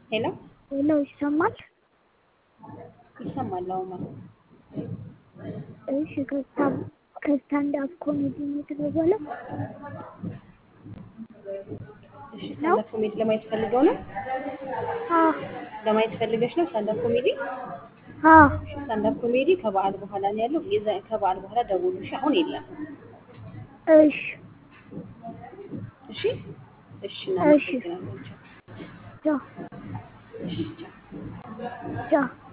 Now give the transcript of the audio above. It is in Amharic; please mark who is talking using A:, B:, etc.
A: ሄሎ
B: ሄሎ ይሰማል?
A: ይሰማል? አሁን ማለት
B: እሺ ከስታንድ አፕ ኮሜዲ ነው የተደወለው?
A: እሺ ስታንዳፕ ኮሜዲ ለማየት ፈልገው ነው?
B: አዎ
A: ለማየት ፈልገሽ ነው ስታንዳፕ ኮሜዲ?
B: አዎ
A: እሺ ስታንዳፕ ኮሜዲ ከበዓል በኋላ ነው ያለው። የዛ ከበዓል በኋላ ደውሉ። እሺ አሁን የለም።
B: እሺ
A: እሺ እሺ እናመሰግናለን። ቻው።
B: ቻው
A: እሺ ቻው።
B: ቻው